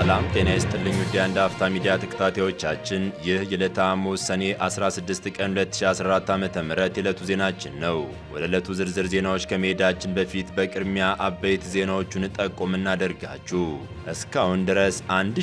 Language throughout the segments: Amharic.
ሰላም ጤና ይስጥልኝ ውድ የአንድ አፍታ ሚዲያ ተከታታዮቻችን፣ ይህ የዕለተ ሐሙስ ሰኔ 16 ቀን 2014 ዓ.ም የዕለቱ ዜናችን ነው። ወደ ዕለቱ ዝርዝር ዜናዎች ከመሄዳችን በፊት በቅድሚያ አበይት ዜናዎቹን ጠቆም እናደርጋችሁ። እስካሁን ድረስ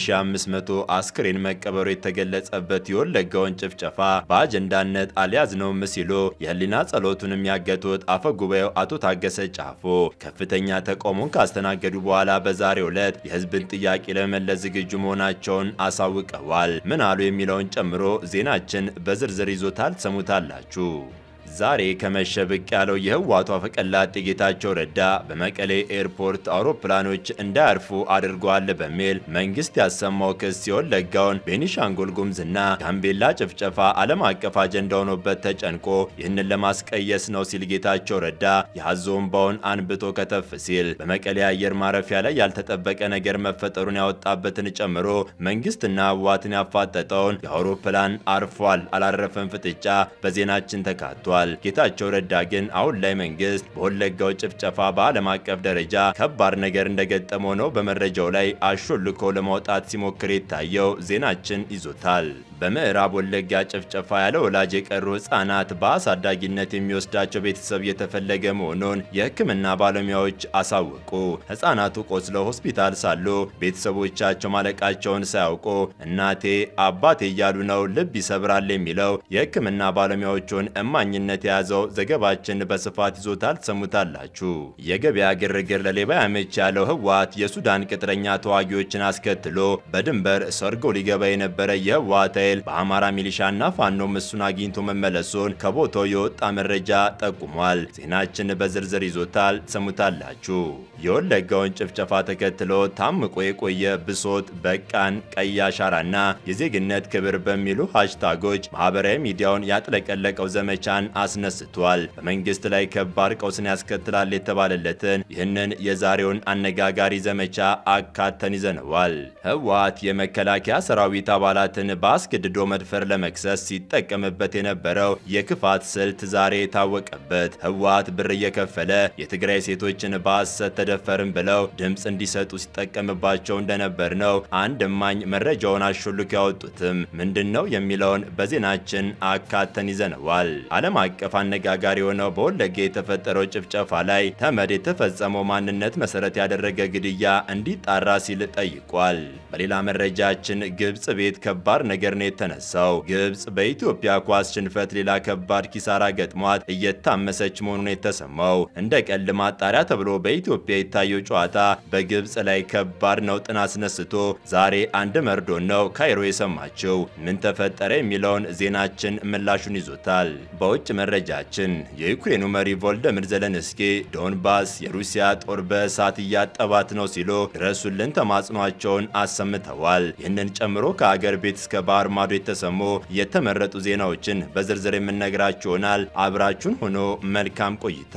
1500 አስክሬን መቀበሩ የተገለጸበት የወለጋውን ጭፍጨፋ በአጀንዳነት አልያዝነውም ሲሉ የህሊና ጸሎቱንም ያገቱት አፈ ጉባኤው አቶ ታገሰ ጫፎ ከፍተኛ ተቃውሞን ካስተናገዱ በኋላ በዛሬው ዕለት የህዝብን ጥያቄ ለመመለስ ዝግጁ መሆናቸውን አሳውቀዋል። ምን አሉ የሚለውን ጨምሮ ዜናችን በዝርዝር ይዞታል፣ ትሰሙታላችሁ። ዛሬ ከመሸ ብቅ ያለው የህወሓቱ አፈቀላጤ ጌታቸው ረዳ በመቀሌ ኤርፖርት አውሮፕላኖች እንዳያርፉ አድርገዋል በሚል መንግስት ያሰማው ክስ የወለጋውን ቤኒሻንጉል ጉሙዝና ጋምቤላ ጭፍጨፋ ዓለም አቀፍ አጀንዳ ሆኖበት ተጨንቆ ይህንን ለማስቀየስ ነው ሲል ጌታቸው ረዳ የሀዞ እምባውን አንብቶ ከተፍ ሲል በመቀሌ አየር ማረፊያ ላይ ያልተጠበቀ ነገር መፈጠሩን ያወጣበትን ጨምሮ መንግስትና ህወሓትን ያፋጠጠውን የአውሮፕላን አርፏል አላረፈም ፍጥጫ በዜናችን ተካቷል። ጌታቸው ረዳ ግን አሁን ላይ መንግስት በወለጋው ጭፍጨፋ በዓለም አቀፍ ደረጃ ከባድ ነገር እንደገጠመው ነው በመረጃው ላይ አሾልኮ ለማውጣት ሲሞክር የታየው ዜናችን ይዞታል። በምዕራብ ወለጋ ጭፍጨፋ ያለ ወላጅ የቀሩ ህጻናት በአሳዳጊነት የሚወስዳቸው ቤተሰብ እየተፈለገ መሆኑን የሕክምና ባለሙያዎች አሳወቁ። ህጻናቱ ቆስለው ሆስፒታል ሳሉ ቤተሰቦቻቸው ማለቃቸውን ሳያውቁ እናቴ አባቴ እያሉ ነው። ልብ ይሰብራል የሚለው የሕክምና ባለሙያዎቹን እማኝነት የያዘው ዘገባችን በስፋት ይዞታል። ትሰሙታላችሁ። የገበያ ግርግር ለሌባ ያመች ያለው ህወሓት የሱዳን ቅጥረኛ ተዋጊዎችን አስከትሎ በድንበር ሰርጎ ሊገባ የነበረ የህወሓት ኃይል በአማራ ሚሊሻና ፋኖም እሱን አግኝቶ መመለሱን ከቦታው የወጣ መረጃ ጠቁሟል። ዜናችን በዝርዝር ይዞታል። ትሰሙታላችሁ። የወለጋውን ጭፍጨፋ ተከትሎ ታምቆ የቆየ ብሶት በቃን፣ ቀይ አሻራና የዜግነት ክብር በሚሉ ሃሽታጎች ማህበራዊ ሚዲያውን ያጥለቀለቀው ዘመቻን አስነስቷል። በመንግስት ላይ ከባድ ቀውስን ያስከትላል የተባለለትን ይህንን የዛሬውን አነጋጋሪ ዘመቻ አካተን ይዘነዋል። ህወሓት የመከላከያ ሰራዊት አባላትን በአስገድዶ መድፈር ለመክሰስ ሲጠቀምበት የነበረው የክፋት ስልት ዛሬ የታወቀበት ህወሓት ብር እየከፈለ የትግራይ ሴቶችን በሐሰት ተደፈርን ብለው ድምፅ እንዲሰጡ ሲጠቀምባቸው እንደነበር ነው አንድ እማኝ መረጃውን አሾልኮ ያወጡትም ምንድን ነው የሚለውን በዜናችን አካተን ይዘነዋል። ዓለም አቀፍ አነጋጋሪ የሆነው በወለጋ የተፈጠረው ጭፍጨፋ ላይ ተመድ የተፈጸመው ማንነት መሰረት ያደረገ ግድያ እንዲጣራ ሲል ጠይቋል። በሌላ መረጃችን ግብጽ ቤት ከባድ ነገር ነው የተነሳው። ግብጽ በኢትዮጵያ ኳስ ሽንፈት ሌላ ከባድ ኪሳራ ገጥሟት እየታመሰች መሆኑን የተሰማው እንደ ቀልድ ማጣሪያ ተብሎ በኢትዮጵያ የታየው ጨዋታ በግብጽ ላይ ከባድ ነውጥን አስነስቶ ዛሬ አንድ መርዶ ነው ካይሮ የሰማችው። ምን ተፈጠረ የሚለውን ዜናችን ምላሹን ይዞታል። በውጭ መረጃችን የዩክሬኑ መሪ ቮልደሚር ዘለንስኪ ዶንባስ የሩሲያ ጦር በእሳት እያጠባት ነው ሲሉ ድረሱልን ተማጽኗቸውን አሰምተዋል። ይህንን ጨምሮ ከአገር ቤት እስከ ባህር ማዶ የተሰሙ የተመረጡ ዜናዎችን በዝርዝር የምነግራችሁ ይሆናል። አብራችሁን ሆኖ መልካም ቆይታ።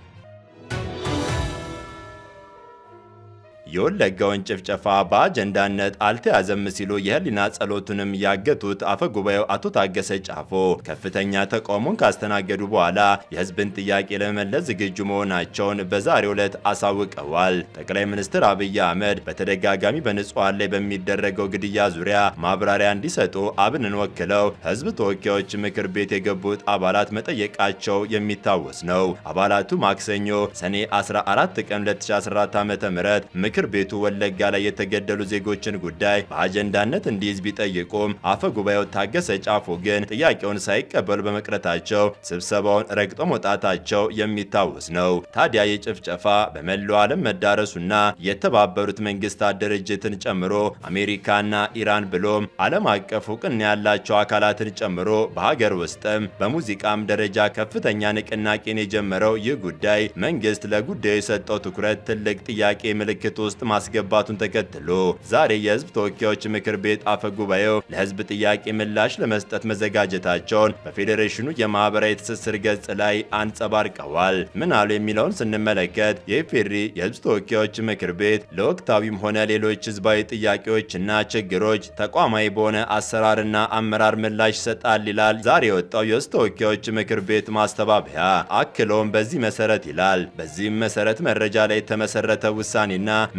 የወለጋውን ጭፍጨፋ በአጀንዳነት አልተያዘም ሲሉ የህሊና ጸሎቱንም ያገቱት አፈ ጉባኤው አቶ ታገሰ ጫፎ ከፍተኛ ተቃውሞን ካስተናገዱ በኋላ የህዝብን ጥያቄ ለመመለስ ዝግጁ መሆናቸውን በዛሬው ዕለት አሳውቀዋል። ጠቅላይ ሚኒስትር አብይ አህመድ በተደጋጋሚ በንጹሐን ላይ በሚደረገው ግድያ ዙሪያ ማብራሪያ እንዲሰጡ አብንን ወክለው ህዝብ ተወካዮች ምክር ቤት የገቡት አባላት መጠየቃቸው የሚታወስ ነው። አባላቱ ማክሰኞ ሰኔ 14 ቀን 2014 ዓ.ም ምክር ቤቱ ወለጋ ላይ የተገደሉ ዜጎችን ጉዳይ በአጀንዳነት እንዲይዝ ቢጠይቁም አፈ ጉባኤው ታገሰ ጫፎ ግን ጥያቄውን ሳይቀበሉ በመቅረታቸው ስብሰባውን ረግጦ መውጣታቸው የሚታወስ ነው። ታዲያ የጭፍጨፋ በመላው ዓለም መዳረሱና የተባበሩት መንግስታት ድርጅትን ጨምሮ አሜሪካና ኢራን ብሎም ዓለም አቀፍ እውቅና ያላቸው አካላትን ጨምሮ በሀገር ውስጥም በሙዚቃም ደረጃ ከፍተኛ ንቅናቄን የጀመረው ይህ ጉዳይ መንግስት ለጉዳዩ የሰጠው ትኩረት ትልቅ ጥያቄ ምልክት ውስጥ ማስገባቱን ተከትሎ ዛሬ የህዝብ ተወካዮች ምክር ቤት አፈ ጉባኤው ለህዝብ ጥያቄ ምላሽ ለመስጠት መዘጋጀታቸውን በፌዴሬሽኑ የማህበራዊ ትስስር ገጽ ላይ አንጸባርቀዋል። ምን አሉ የሚለውን ስንመለከት የኢፌዴሪ የህዝብ ተወካዮች ምክር ቤት ለወቅታዊም ሆነ ሌሎች ህዝባዊ ጥያቄዎችና ችግሮች ተቋማዊ በሆነ አሰራርና አመራር ምላሽ ይሰጣል ይላል ዛሬ የወጣው የህዝብ ተወካዮች ምክር ቤት ማስተባበያ። አክሎም በዚህ መሰረት ይላል በዚህም መሰረት መረጃ ላይ የተመሰረተ ውሳኔና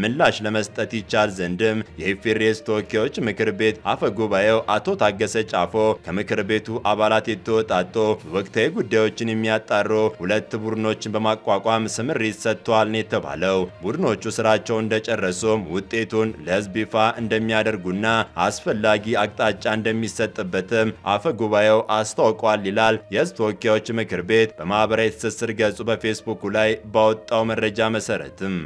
ምላሽ ለመስጠት ይቻል ዘንድም የኢፌሬስ ተወካዮች ምክር ቤት አፈ ጉባኤው አቶ ታገሰ ጫፎ ከምክር ቤቱ አባላት የተወጣጡ ወቅታዊ ጉዳዮችን የሚያጣሩ ሁለት ቡድኖችን በማቋቋም ስምሪት ሰጥተዋል ነው የተባለው። ቡድኖቹ ስራቸው እንደጨረሱም ውጤቱን ለሕዝብ ይፋ እንደሚያደርጉና አስፈላጊ አቅጣጫ እንደሚሰጥበትም አፈ ጉባኤው አስታውቋል ይላል የሕዝብ ተወካዮች ምክር ቤት በማህበራዊ ትስስር ገጹ በፌስቡኩ ላይ ባወጣው መረጃ መሰረትም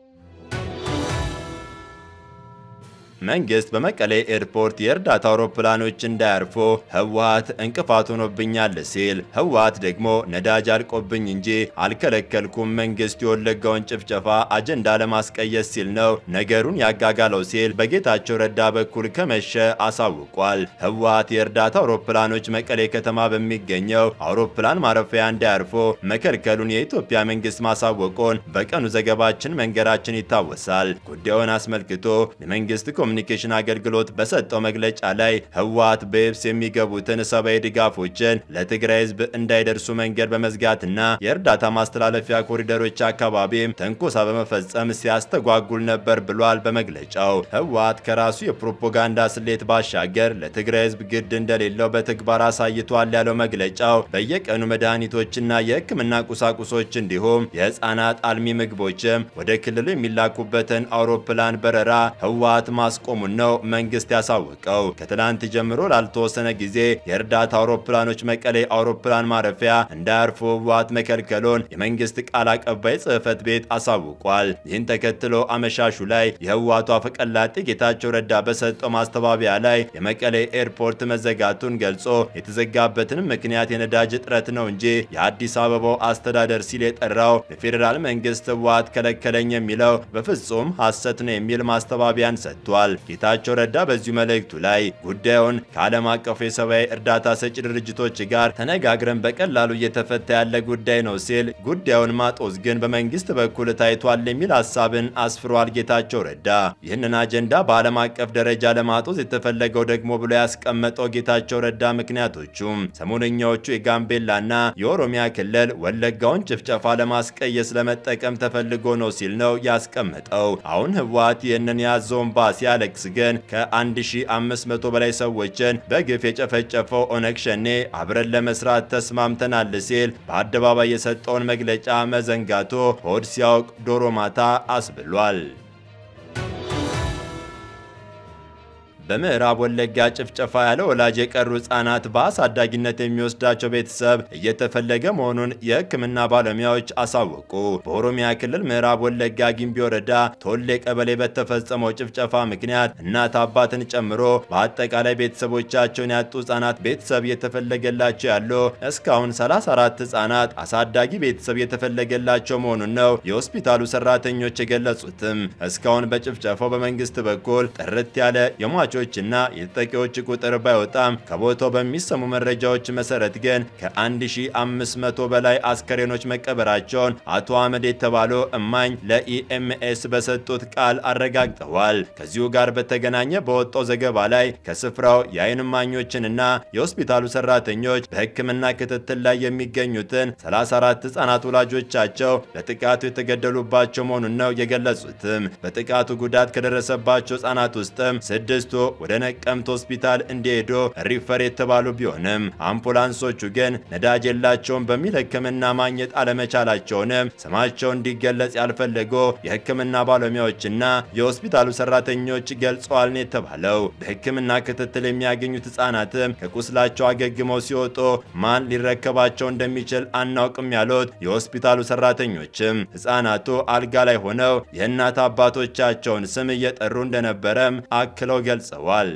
መንግስት በመቀሌ ኤርፖርት የእርዳታ አውሮፕላኖች እንዳያርፉ ህወሓት እንቅፋት ሆኖብኛል ሲል፣ ህወሓት ደግሞ ነዳጅ አልቆብኝ እንጂ አልከለከልኩም መንግስት የወለጋውን ጭፍጨፋ አጀንዳ ለማስቀየስ ሲል ነው ነገሩን ያጋጋለው ሲል በጌታቸው ረዳ በኩል ከመሸ አሳውቋል። ህወሓት የእርዳታ አውሮፕላኖች መቀሌ ከተማ በሚገኘው አውሮፕላን ማረፊያ እንዳያርፉ መከልከሉን የኢትዮጵያ መንግስት ማሳወቁን በቀኑ ዘገባችን መንገራችን ይታወሳል። ጉዳዩን አስመልክቶ የመንግስት ኮሚኒኬሽን አገልግሎት በሰጠው መግለጫ ላይ ህወሓት በየብስ የሚገቡትን ሰብአዊ ድጋፎችን ለትግራይ ህዝብ እንዳይደርሱ መንገድ በመዝጋትና የእርዳታ ማስተላለፊያ ኮሪደሮች አካባቢም ትንኮሳ በመፈጸም ሲያስተጓጉል ነበር ብሏል። በመግለጫው ህወሓት ከራሱ የፕሮፓጋንዳ ስሌት ባሻገር ለትግራይ ህዝብ ግድ እንደሌለው በተግባር አሳይቷል ያለው መግለጫው በየቀኑ መድኃኒቶችና የህክምና ቁሳቁሶች እንዲሁም የህፃናት አልሚ ምግቦችም ወደ ክልሉ የሚላኩበትን አውሮፕላን በረራ ህወሓት ማስ ቆሙን ነው መንግስት ያሳወቀው። ከትላንት ጀምሮ ላልተወሰነ ጊዜ የእርዳታ አውሮፕላኖች መቀሌ አውሮፕላን ማረፊያ እንዳያርፉ ህወሓት መከልከሉን የመንግስት ቃል አቀባይ ጽህፈት ቤት አሳውቋል። ይህን ተከትሎ አመሻሹ ላይ የህወሓቱ አፈቀላጤ ጌታቸው ረዳ በሰጠው ማስተባበያ ላይ የመቀሌ ኤርፖርት መዘጋቱን ገልጾ የተዘጋበትንም ምክንያት የነዳጅ እጥረት ነው እንጂ የአዲስ አበባው አስተዳደር ሲል የጠራው የፌዴራል መንግስት ህወሓት ከለከለኝ የሚለው በፍጹም ሐሰት ነው የሚል ማስተባበያን ሰጥቷል። ጌታቸው ረዳ በዚሁ መልእክቱ ላይ ጉዳዩን ከዓለም አቀፉ የሰብአዊ እርዳታ ሰጪ ድርጅቶች ጋር ተነጋግረን በቀላሉ እየተፈታ ያለ ጉዳይ ነው ሲል ጉዳዩን ማጦዝ ግን በመንግስት በኩል ታይቷል የሚል ሀሳብን አስፍሯል። ጌታቸው ረዳ ይህንን አጀንዳ በዓለም አቀፍ ደረጃ ለማጦዝ የተፈለገው ደግሞ ብሎ ያስቀመጠው ጌታቸው ረዳ ምክንያቶቹም ሰሞነኛዎቹ የጋምቤላና የኦሮሚያ ክልል ወለጋውን ጭፍጨፋ ለማስቀየስ ለመጠቀም ተፈልጎ ነው ሲል ነው ያስቀመጠው። አሁን ህወሓት ይህንን ያዘውን ባ ሲያለቅስ ግን ከ1500 በላይ ሰዎችን በግፍ የጨፈጨፈው ኦነግ ሸኔ አብረን ለመስራት ተስማምተናል ሲል በአደባባይ የሰጠውን መግለጫ መዘንጋቶ ሆድ ሲያውቅ ዶሮ ማታ አስብሏል። በምዕራብ ወለጋ ጭፍጨፋ ያለ ወላጅ የቀሩ ህጻናት በአሳዳጊነት የሚወስዳቸው ቤተሰብ እየተፈለገ መሆኑን የሕክምና ባለሙያዎች አሳወቁ። በኦሮሚያ ክልል ምዕራብ ወለጋ ጊምቢ ወረዳ ቶሌ ቀበሌ በተፈጸመው ጭፍጨፋ ምክንያት እናት አባትን ጨምሮ በአጠቃላይ ቤተሰቦቻቸውን ያጡ ህጻናት ቤተሰብ እየተፈለገላቸው ያለው እስካሁን 34 ህጻናት አሳዳጊ ቤተሰብ እየተፈለገላቸው መሆኑን ነው የሆስፒታሉ ሰራተኞች የገለጹትም። እስካሁን በጭፍጨፋው በመንግስት በኩል ጥርት ያለ የሟቾ እና የተጠቂዎች ቁጥር ባይወጣም ከቦታው በሚሰሙ መረጃዎች መሰረት ግን ከ1500 በላይ አስከሬኖች መቀበራቸውን አቶ አህመድ የተባሉ እማኝ ለኢኤምኤስ በሰጡት ቃል አረጋግጠዋል። ከዚሁ ጋር በተገናኘ በወጣው ዘገባ ላይ ከስፍራው የአይን እማኞችንና የሆስፒታሉ ሰራተኞች በሕክምና ክትትል ላይ የሚገኙትን 34 ህጻናት ወላጆቻቸው ለጥቃቱ የተገደሉባቸው መሆኑን ነው የገለጹትም። በጥቃቱ ጉዳት ከደረሰባቸው ህጻናት ውስጥም ስድስቱ ወደ ነቀምት ሆስፒታል እንዲሄዱ ሪፈር የተባሉ ቢሆንም አምቡላንሶቹ ግን ነዳጅ የላቸውም በሚል ሕክምና ማግኘት አለመቻላቸውንም ስማቸው እንዲገለጽ ያልፈለጉ የሕክምና ባለሙያዎችና የሆስፒታሉ ሰራተኞች ገልጸዋል ነው የተባለው። በሕክምና ክትትል የሚያገኙት ህጻናትም ከቁስላቸው አገግመው ሲወጡ ማን ሊረከባቸው እንደሚችል አናውቅም ያሉት የሆስፒታሉ ሰራተኞችም ህጻናቱ አልጋ ላይ ሆነው የእናት አባቶቻቸውን ስም እየጠሩ እንደነበረም አክለው ገልጸዋል።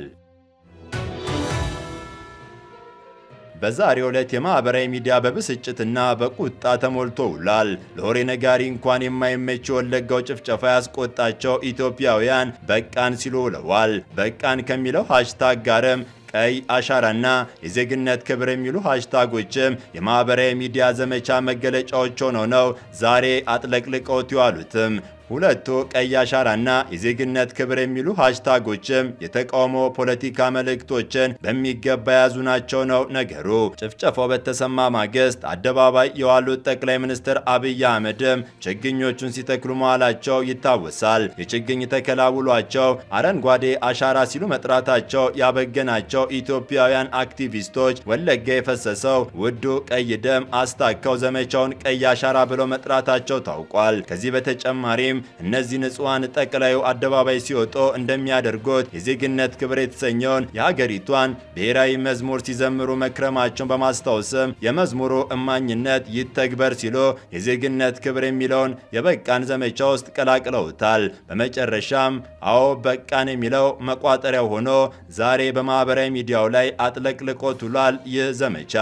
በዛሬው ዕለት የማህበራዊ ሚዲያ በብስጭትና በቁጣ ተሞልቶ ውሏል። ለወሬ ነጋሪ እንኳን የማይመች ወለጋው ጭፍጨፋ ያስቆጣቸው ኢትዮጵያውያን በቃን ሲሉ ውለዋል። በቃን ከሚለው ሃሽታግ ጋርም ቀይ አሻራና የዜግነት ክብር የሚሉ ሃሽታጎችም የማህበራዊ ሚዲያ ዘመቻ መገለጫዎች ሆነው ነው ዛሬ አጥለቅልቀውት የዋሉትም። ሁለቱ ቀይ አሻራና የዜግነት ክብር የሚሉ ሃሽታጎችም የተቃውሞ ፖለቲካ መልእክቶችን በሚገባ የያዙ ናቸው ነው ነገሩ። ጭፍጨፋው በተሰማ ማግስት አደባባይ የዋሉት ጠቅላይ ሚኒስትር አብይ አህመድም ችግኞቹን ሲተክሉ መዋላቸው ይታወሳል። የችግኝ ተከላ ውሏቸው አረንጓዴ አሻራ ሲሉ መጥራታቸው ያበገናቸው ኢትዮጵያውያን አክቲቪስቶች ወለጋ የፈሰሰው ውዱ ቀይ ደም አስታከው ዘመቻውን ቀይ አሻራ ብለው መጥራታቸው ታውቋል። ከዚህ በተጨማሪም እነዚህ ንጹሐን ጠቅላዩ አደባባይ ሲወጡ እንደሚያደርጉት የዜግነት ክብር የተሰኘውን የሀገሪቷን ብሔራዊ መዝሙር ሲዘምሩ መክረማቸውን በማስታወስም የመዝሙሩ እማኝነት ይተግበር ሲሉ የዜግነት ክብር የሚለውን የበቃን ዘመቻ ውስጥ ቀላቅለውታል። በመጨረሻም አዎ በቃን የሚለው መቋጠሪያው ሆኖ ዛሬ በማህበራዊ ሚዲያው ላይ አጥለቅልቆት ውሏል። ይህ ዘመቻ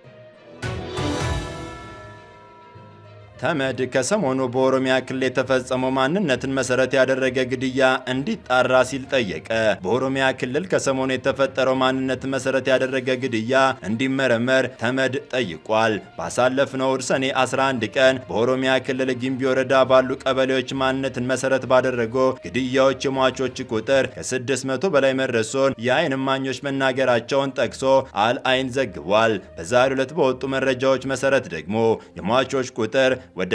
ተመድ ከሰሞኑ በኦሮሚያ ክልል የተፈጸመው ማንነትን መሰረት ያደረገ ግድያ እንዲጣራ ሲል ጠየቀ። በኦሮሚያ ክልል ከሰሞኑ የተፈጠረው ማንነትን መሰረት ያደረገ ግድያ እንዲመረመር ተመድ ጠይቋል። ባሳለፍነው እሁድ ሰኔ 11 ቀን በኦሮሚያ ክልል ጊምቢ ወረዳ ባሉ ቀበሌዎች ማንነትን መሰረት ባደረጉ ግድያዎች የሟቾች ቁጥር ከ600 በላይ መድረሱን የአይን እማኞች መናገራቸውን ጠቅሶ አልአይን ዘግቧል። በዛሬው ዕለት በወጡ መረጃዎች መሰረት ደግሞ የሟቾች ቁጥር ወደ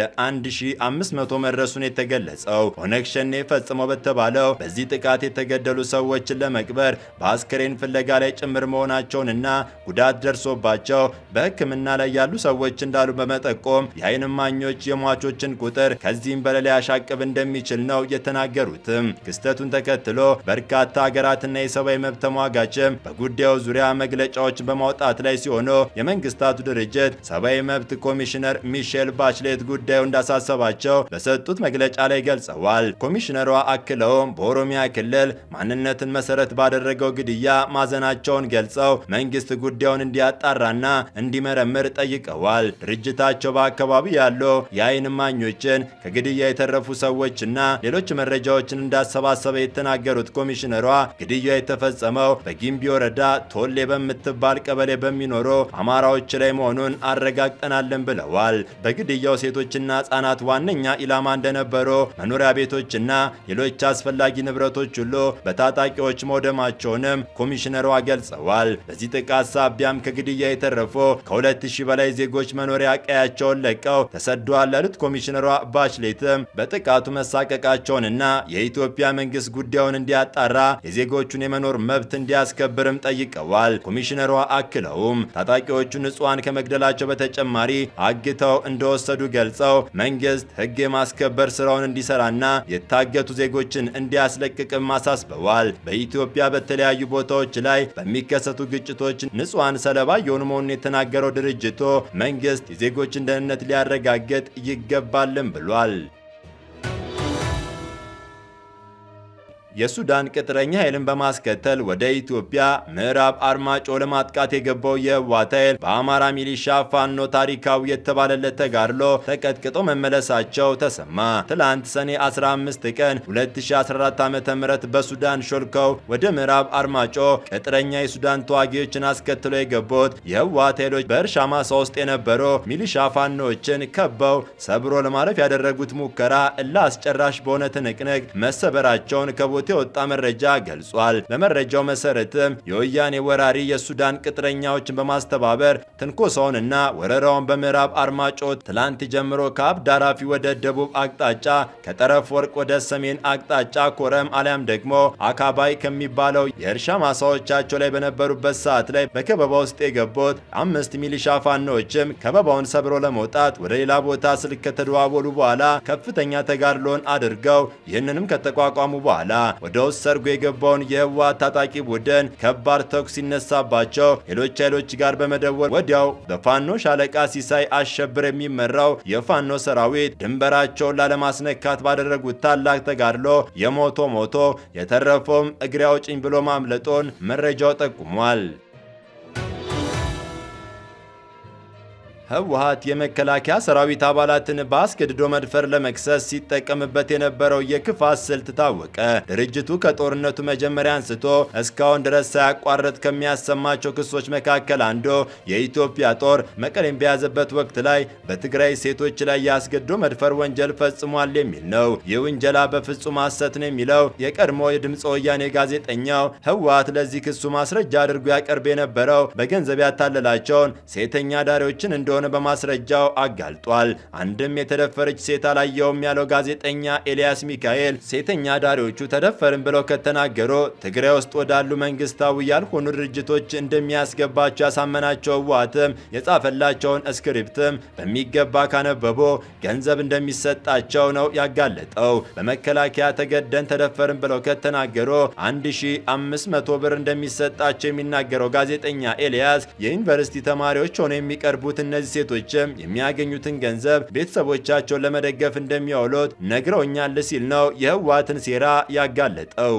1500 መድረሱን የተገለጸው ኦነግ ሸኔ ፈጽመው በተባለው በዚህ ጥቃት የተገደሉ ሰዎችን ለመቅበር በአስክሬን ፍለጋ ላይ ጭምር መሆናቸውንና ጉዳት ደርሶባቸው በሕክምና ላይ ያሉ ሰዎች እንዳሉ በመጠቆም የአይን እማኞች የሟቾችን ቁጥር ከዚህም በላይ ሊያሻቅብ እንደሚችል ነው የተናገሩትም። ክስተቱን ተከትሎ በርካታ ሀገራትና የሰብአዊ መብት ተሟጋችም በጉዳዩ ዙሪያ መግለጫዎችን በማውጣት ላይ ሲሆኑ የመንግስታቱ ድርጅት ሰብአዊ መብት ኮሚሽነር ሚሼል ባችሌት ጉዳዩ እንዳሳሰባቸው በሰጡት መግለጫ ላይ ገልጸዋል። ኮሚሽነሯ አክለውም በኦሮሚያ ክልል ማንነትን መሰረት ባደረገው ግድያ ማዘናቸውን ገልጸው መንግስት ጉዳዩን እንዲያጣራና እንዲመረምር ጠይቀዋል። ድርጅታቸው በአካባቢ ያሉ የአይን እማኞችን ከግድያ የተረፉ ሰዎችና ሌሎች መረጃዎችን እንዳሰባሰበ የተናገሩት ኮሚሽነሯ ግድያ የተፈጸመው በጊምቢ ወረዳ ቶሌ በምትባል ቀበሌ በሚኖሩ አማራዎች ላይ መሆኑን አረጋግጠናለን ብለዋል። በግድያው ሴቶችና ህጻናት ዋነኛ ኢላማ እንደነበሩ መኖሪያ ቤቶችና ሌሎች አስፈላጊ ንብረቶች ሁሉ በታጣቂዎች መውደማቸውንም ኮሚሽነሯ ገልጸዋል። በዚህ ጥቃት ሳቢያም ከግድያ የተረፉ ከ2000 በላይ ዜጎች መኖሪያ ቀያቸውን ለቀው ተሰደዋል ያሉት ኮሚሽነሯ ባችሌትም በጥቃቱ መሳቀቃቸውንና የኢትዮጵያ መንግስት ጉዳዩን እንዲያጣራ የዜጎቹን የመኖር መብት እንዲያስከብርም ጠይቀዋል። ኮሚሽነሯ አክለውም ታጣቂዎቹ ንጹሐን ከመግደላቸው በተጨማሪ አግተው እንደወሰዱ ገልጸው መንግስት ህግ የማስከበር ስራውን እንዲሰራና የታገቱ ዜጎችን እንዲያስለቅቅም አሳስበዋል። በኢትዮጵያ በተለያዩ ቦታዎች ላይ በሚከሰቱ ግጭቶች ንጹሐን ሰለባ የሆኑ መሆኑን የተናገረው ድርጅቱ መንግስት የዜጎችን ደህንነት ሊያረጋግጥ ይገባልም ብሏል። የሱዳን ቅጥረኛ ኃይልን በማስከተል ወደ ኢትዮጵያ ምዕራብ አርማጮ ለማጥቃት የገባው የህወሓት ኃይል በአማራ ሚሊሻ ፋኖ ታሪካዊ የተባለለት ተጋድሎ ተቀጥቅጦ መመለሳቸው ተሰማ። ትላንት ሰኔ 15 ቀን 2014 ዓ.ም በሱዳን ሾልከው ወደ ምዕራብ አርማጮ ቅጥረኛ የሱዳን ተዋጊዎችን አስከትለው የገቡት የህወሓት ኃይሎች በእርሻ ማሳ ውስጥ የነበሩ ሚሊሻ ፋኖዎችን ከበው ሰብሮ ለማለፍ ያደረጉት ሙከራ እልህ አስጨራሽ በሆነ ትንቅንቅ መሰበራቸውን ከቦ የወጣ መረጃ ገልጿል። በመረጃው መሰረትም የወያኔ ወራሪ የሱዳን ቅጥረኛዎችን በማስተባበር ትንኮሳውንና ወረራውን በምዕራብ አርማጮ ትላንት ጀምሮ ከአብ ዳራፊ ወደ ደቡብ አቅጣጫ ከጠረፍ ወርቅ ወደ ሰሜን አቅጣጫ ኮረም አሊያም ደግሞ አካባይ ከሚባለው የእርሻ ማሳዎቻቸው ላይ በነበሩበት ሰዓት ላይ በከበባ ውስጥ የገቡት አምስት ሚሊሻ ፋኖዎችም ከበባውን ሰብሮ ለመውጣት ወደ ሌላ ቦታ ስልክ ከተደዋወሉ በኋላ ከፍተኛ ተጋድሎን አድርገው ይህንንም ከተቋቋሙ በኋላ ወደ ውስጥ ሰርጎ የገባውን የህወሓት ታጣቂ ቡድን ከባድ ተኩስ ሲነሳባቸው ሌሎች ኃይሎች ጋር በመደወል ወዲያው በፋኖ ሻለቃ ሲሳይ አሸብር የሚመራው የፋኖ ሰራዊት ድንበራቸውን ላለማስነካት ባደረጉት ታላቅ ተጋድሎ የሞቶ ሞቶ የተረፈውም እግሬ አውጭኝ ብሎ ማምለጦን መረጃው ጠቁሟል። ህወሓት የመከላከያ ሰራዊት አባላትን በአስገድዶ መድፈር ለመክሰስ ሲጠቀምበት የነበረው የክፋት ስልት ታወቀ። ድርጅቱ ከጦርነቱ መጀመሪያ አንስቶ እስካሁን ድረስ ሳያቋርጥ ከሚያሰማቸው ክሶች መካከል አንዱ የኢትዮጵያ ጦር መቀሌን በያዘበት ወቅት ላይ በትግራይ ሴቶች ላይ የአስገድዶ መድፈር ወንጀል ፈጽሟል የሚል ነው። ይህ ውንጀላ በፍጹም ሐሰት ነው የሚለው የቀድሞ የድምፀ ወያኔ ጋዜጠኛው ህወሓት ለዚህ ክሱ ማስረጃ አድርጎ ያቀርብ የነበረው በገንዘብ ያታለላቸውን ሴተኛ ዳሪዎችን እንደ እንደሆነ በማስረጃው አጋልጧል። አንድም የተደፈረች ሴት አላየውም ያለው ጋዜጠኛ ኤልያስ ሚካኤል ሴተኛ ዳሪዎቹ ተደፈርን ብለው ከተናገሩ ትግራይ ውስጥ ወዳሉ መንግስታዊ ያልሆኑ ድርጅቶች እንደሚያስገባቸው ያሳመናቸው ህወሓትም የጻፈላቸውን እስክሪፕትም በሚገባ ካነበቦ ገንዘብ እንደሚሰጣቸው ነው ያጋለጠው። በመከላከያ ተገደን ተደፈርን ብለው ከተናገሩ 1500 ብር እንደሚሰጣቸው የሚናገረው ጋዜጠኛ ኤልያስ የዩኒቨርሲቲ ተማሪዎች ሆነው የሚቀርቡት እነዚህ ሴቶችም የሚያገኙትን ገንዘብ ቤተሰቦቻቸውን ለመደገፍ እንደሚያውሉት ነግረውኛል ሲል ነው የህወሓትን ሴራ ያጋለጠው።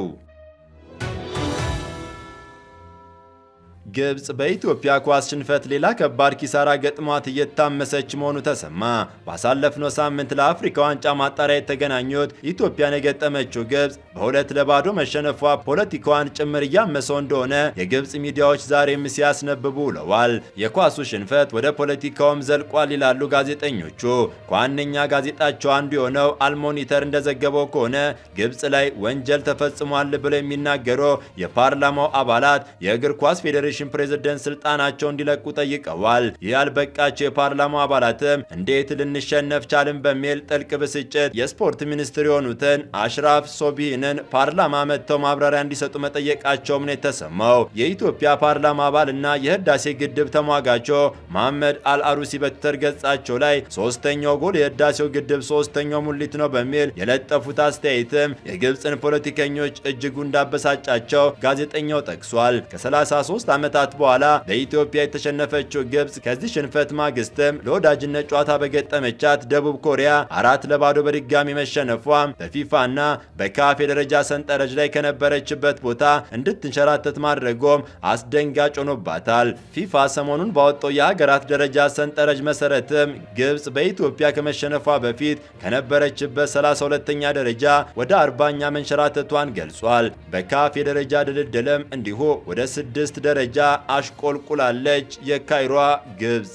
ግብጽ በኢትዮጵያ ኳስ ሽንፈት ሌላ ከባድ ኪሳራ ገጥሟት እየታመሰች መሆኑ ተሰማ። ባሳለፍነው ሳምንት ለአፍሪካ ዋንጫ ማጣሪያ የተገናኙት ኢትዮጵያን የገጠመችው ግብጽ በሁለት ለባዶ መሸነፏ ፖለቲካዋን ጭምር እያመሰው እንደሆነ የግብጽ ሚዲያዎች ዛሬም ሲያስነብቡ ውለዋል። የኳሱ ሽንፈት ወደ ፖለቲካውም ዘልቋል ይላሉ ጋዜጠኞቹ። ከዋነኛ ጋዜጣቸው አንዱ የሆነው አልሞኒተር እንደዘገበው ከሆነ ግብጽ ላይ ወንጀል ተፈጽሟል ብለው የሚናገሩ የፓርላማው አባላት የእግር ኳስ ፌዴሬሽን ፕሬዝደንት ስልጣናቸው እንዲለቁ ጠይቀዋል። ይህ ያልበቃቸው የፓርላማው አባላትም እንዴት ልንሸነፍ ቻልን በሚል ጥልቅ ብስጭት የስፖርት ሚኒስትር የሆኑትን አሽራፍ ሶቢህንን ፓርላማ መጥተው ማብራሪያ እንዲሰጡ መጠየቃቸውም ነው የተሰማው። የኢትዮጵያ ፓርላማ አባል እና የህዳሴ ግድብ ተሟጋቾ መሐመድ አልአሩሲ በትዊተር ገጻቸው ላይ ሶስተኛው ጎል የህዳሴው ግድብ ሶስተኛው ሙሊት ነው በሚል የለጠፉት አስተያየትም የግብፅን ፖለቲከኞች እጅጉ እንዳበሳጫቸው ጋዜጠኛው ጠቅሷል። ከ33 ዓመታት በኋላ በኢትዮጵያ የተሸነፈችው ግብጽ ከዚህ ሽንፈት ማግስትም ለወዳጅነት ጨዋታ በገጠመቻት ደቡብ ኮሪያ አራት ለባዶ በድጋሚ መሸነፏ በፊፋና በካፍ የደረጃ ሰንጠረዥ ላይ ከነበረችበት ቦታ እንድትንሸራተት ማድረጎም አስደንጋጭ ሆኖባታል። ፊፋ ሰሞኑን ባወጣው የሀገራት ደረጃ ሰንጠረዥ መሰረትም ግብጽ በኢትዮጵያ ከመሸነፏ በፊት ከነበረችበት 32ኛ ደረጃ ወደ አርባኛ መንሸራተቷን ገልጿል። በካፍ የደረጃ ድልድልም እንዲሁ ወደ ስድስት ደረጃ አሽቆልቁላለች። የካይሯ ግብጽ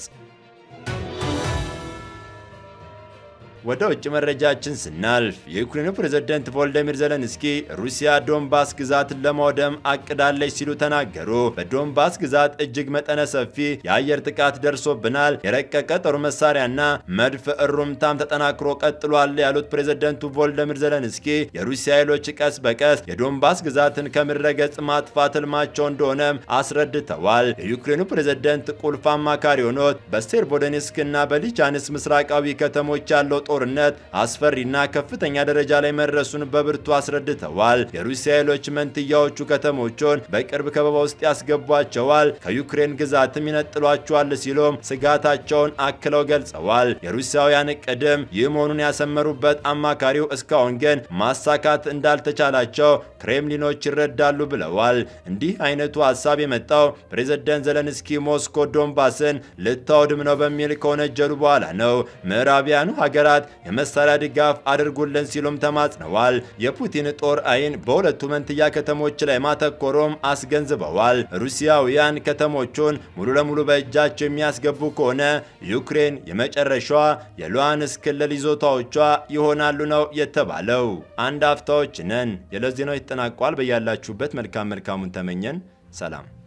ወደ ውጭ መረጃችን ስናልፍ የዩክሬኑ ፕሬዝዳንት ቮልዲሚር ዘለንስኪ ሩሲያ ዶንባስ ግዛትን ለማውደም አቅዳለች ሲሉ ተናገሩ። በዶንባስ ግዛት እጅግ መጠነ ሰፊ የአየር ጥቃት ደርሶብናል፣ የረቀቀ ጦር መሳሪያና መድፍ እሩምታም ተጠናክሮ ቀጥሏል ያሉት ፕሬዝዳንቱ ቮልዲሚር ዘለንስኪ የሩሲያ ኃይሎች ቀስ በቀስ የዶንባስ ግዛትን ከምድረ ገጽ ማጥፋት ህልማቸው እንደሆነም አስረድተዋል። የዩክሬኑ ፕሬዝዳንት ቁልፍ አማካሪ ሆኖት በሴርቦዶኔስክ እና በሊቻንስ ምስራቃዊ ከተሞች ያለው ጦርነት አስፈሪና ከፍተኛ ደረጃ ላይ መድረሱን በብርቱ አስረድተዋል። የሩሲያ ኃይሎች መንትያዎቹ ከተሞቹን በቅርብ ከበባ ውስጥ ያስገቧቸዋል፣ ከዩክሬን ግዛትም ይነጥሏቸዋል ሲሉም ስጋታቸውን አክለው ገልጸዋል። የሩሲያውያን እቅድም ይህ መሆኑን ያሰመሩበት አማካሪው እስካሁን ግን ማሳካት እንዳልተቻላቸው ክሬምሊኖች ይረዳሉ ብለዋል። እንዲህ አይነቱ ሀሳብ የመጣው ፕሬዝዳንት ዘለንስኪ ሞስኮ ዶንባስን ልታወድም ነው በሚል ከወነጀሉ በኋላ ነው። ምዕራቢያኑ ሀገራት የመሳሪያ ድጋፍ አድርጉልን ሲሉም ተማጽነዋል። የፑቲን ጦር አይን በሁለቱ መንትያ ከተሞች ላይ ማተኮሮም አስገንዝበዋል። ሩሲያውያን ከተሞቹን ሙሉ ለሙሉ በእጃቸው የሚያስገቡ ከሆነ ዩክሬን የመጨረሻዋ የሉሃንስክ ክልል ይዞታዎቿ ይሆናሉ ነው የተባለው። አንድ አፍታዎች ነን። የዕለት ዜናው ይጠናቋል። በያላችሁበት መልካም መልካሙን ተመኘን። ሰላም